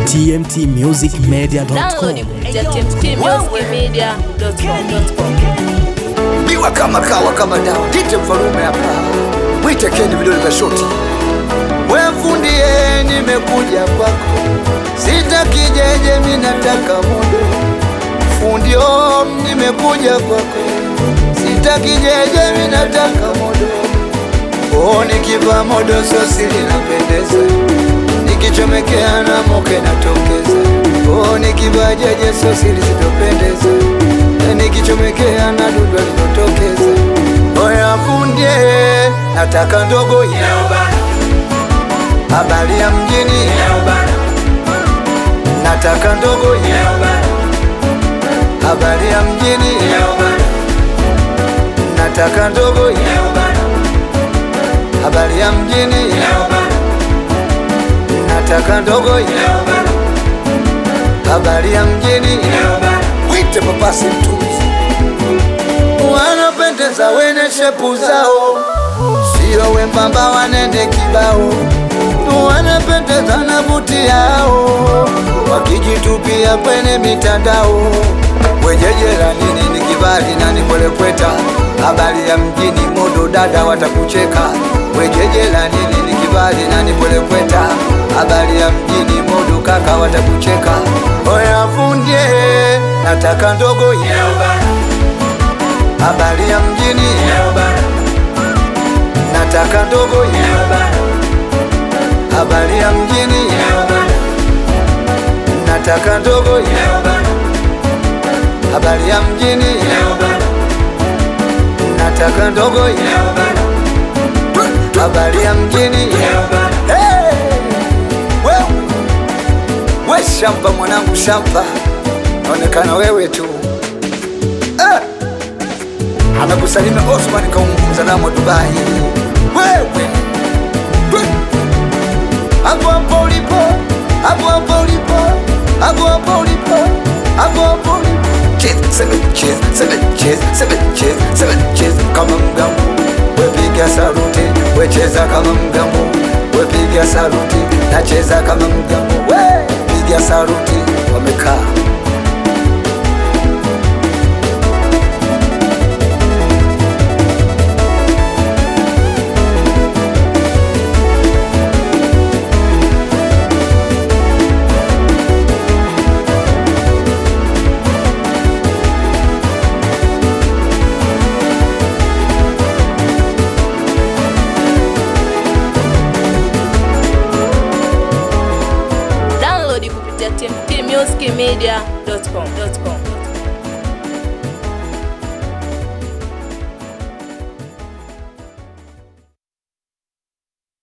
tmtmusicmedia.com. Download kupitia tmtmusicmedia.com. biwa kama kawa kama dawa dite mfalume hapa mwite keni vidole vya shoti wefundie nimekuja kwako sitakijeje minataka modo fundio nimekuja kwako sitakijeje minataka modo oh, nikiva modo sosi linapendeza nikichomekea na moke natokeza oh, nikiva jeje sosi lisitopendeza nikichomekea na dudu linotokeza oya fundie nataka ndogo ya habari ya mjini nataka ndogo ya habari ya mjini nataka ndogo ya habari ya mjini nataka ndogo ya habari ya mjini wite papasi mtuzi wanapendeza wene shepu zao sio wembamba wanende kibao wanapendeza na buti yao wakijitupia kwenye mitandao wejejera nini ni kibali na nikolekweta habari ya mjini modo dada watakucheka wejejera nini ni kibali na nikolekweta habari ya mjini modo kaka watakucheka oya fundie nataka ndogo ya habari ya mjini nataka ndogo ya habari ya mjini nataka ndogo ya habari ya mjini nataka ndogo ya habari ya mjini Hey! Wewe! we shampa mwanangu shampa naonekana wewe tu eh! amekusalimia Osman Kaumzalamo Dubai. Wewe Twe! hapo hapo ulipo, hapo hapo ulipo, hapo hapo ulipo, hapo hapo ulipo. Cheers, seven cheers, seven cheers, seven cheers, seven cheers, kama mgambo. Wepiga saluti, wecheza kama mgambo. Wepiga saluti, nacheza kama mgambo. We piga saluti, wamekaa Download kupitia tmtmusicmedia.com.